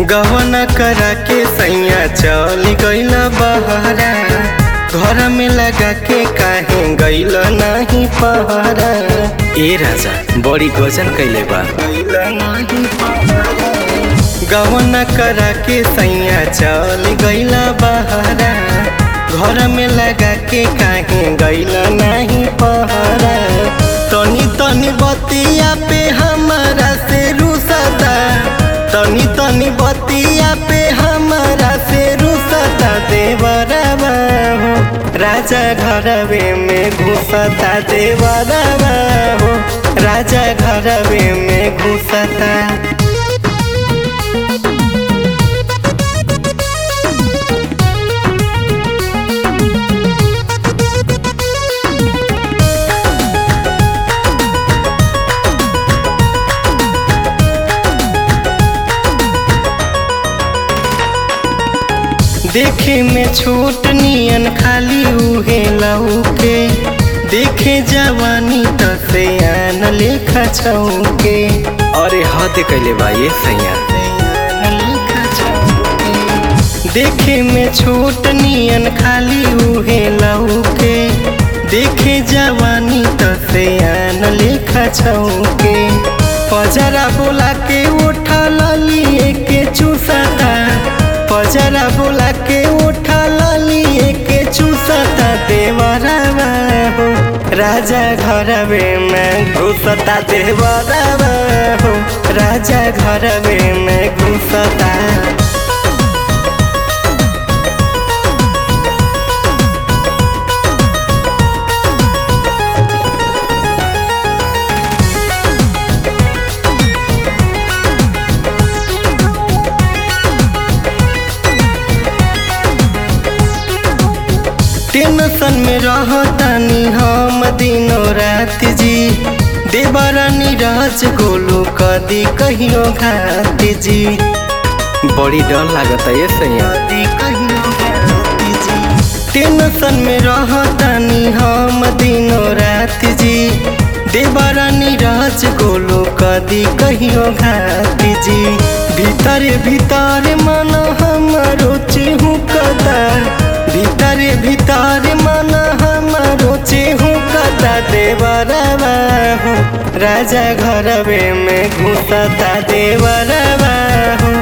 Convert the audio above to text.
गवन करा के सैया चल गईल बहरा घर में लगा के काहे गईल नहीं पहरा ए राजा बड़ी गजन कैले बा गईल नहीं पहरा गवन करा के सैया चल गईल बहरा घर में लगा के काहे गईल नहीं पहरा तनी तनी बतिया पे हमारा से रुसदा तनी तनी बतिया पे हमारा से रुसता देवरवा हो राजा घरवे में घुसता देवरवा हो राजा घरवे में घुसता देखे में छोट नियन खाली उहे लौके देखे जवानी त से आन लेखा छौके अरे हद कैले बा ये सैया देखे में छोट नियन खाली उहे लौके देखे जवानी त से आन लेखा छौके पजरा बोला के उठा लिए के चूसता पजरा बोला के उठा लिए के चूसता देवरवा हो राजा घरवे में घुसता देवरवा हो राजा घरवे में घुसता टेंशन में रहतानी हम दिनों रात जी देवरानी राज गोलू कदी कहियो घात जी बड़ी डर लागता ये सैया कदी कहियो घात जी टेंशन में रहतानी हम दिनों रात जी देवरानी राज गोलू कदी कहियो घात जी भीतर भीतर मन हमारो चेहू कदा भीतर भीतर मन हमारो चेहू कदा देवरवा हो राजा घरवे में घुसता देवरवा हो